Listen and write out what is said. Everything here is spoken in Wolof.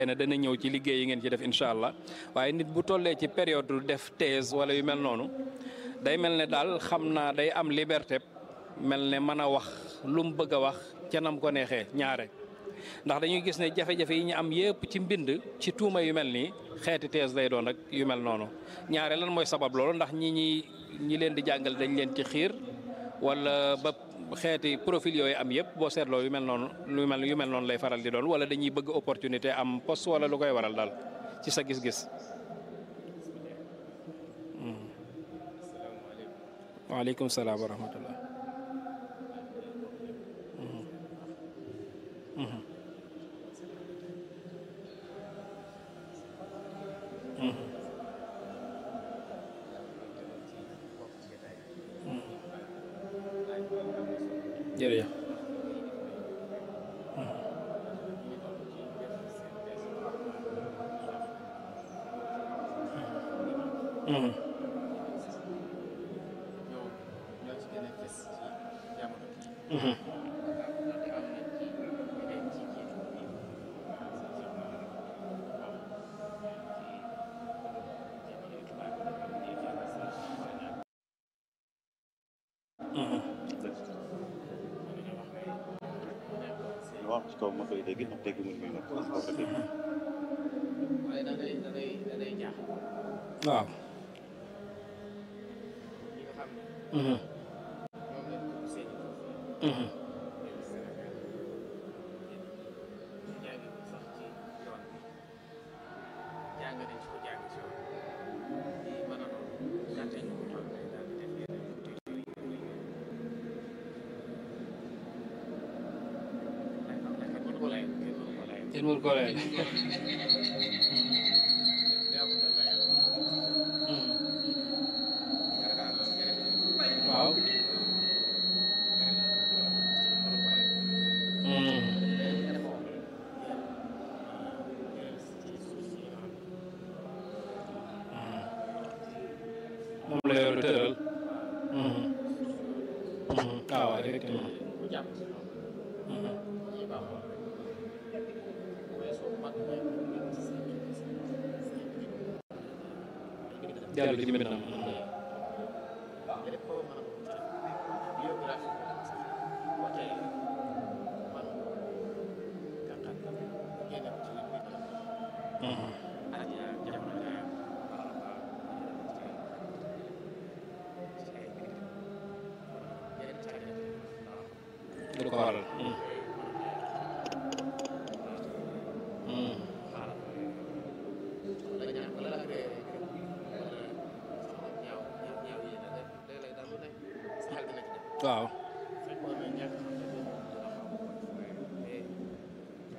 ne dana ñëw ci liggéey yi ngeen ci def incha allah waaye nit bu tollee ci période def thèse wala yu mel noonu day mel ne daal xam naa day am liberté mel ne mën a wax lu mu bëgg a wax ca nam ko neexee ñaare ndax dañuy gis ne jafe-jafe yi ñu am yépp ci mbind ci tuuma yu mel nii xeeti thèse lay doon rek yu mel noonu ñaare lan mooy sabab loolu ndax ñi ñi ñi leen di jàngal dañ leen ci xiir wala ba xeeti profil yooyu am yëpp boo seetloo yu mel noonu lu mel yu mel noonu lay faral di doon wala dañuy bëgg opportunité am poste wala lu koy waral daal ci sa gis-gis. waaleykum salaam wa rahmatullah. jërëjëf. waaw ci kaw ma koy dégg ndax dégg mu ngi nag ko dégg waaye da ngay da ngay da ngay jaaxal waaw. ñi nga xam ne ñoom lañ ko seen jàngi ko sax ci yoon bi jàng nañ ci ko jàng ci yoon di mën a noonu gàtte ñu ko xam ne daal di def yeneen tuuti yooyu yooyu ndax kenn mënu ko lay kenn mënu ko lay kenn mënu ko lay. waaw. moom la yor tëral. waaw effectivement. jàll ci mbindam. du ko waral. waaw.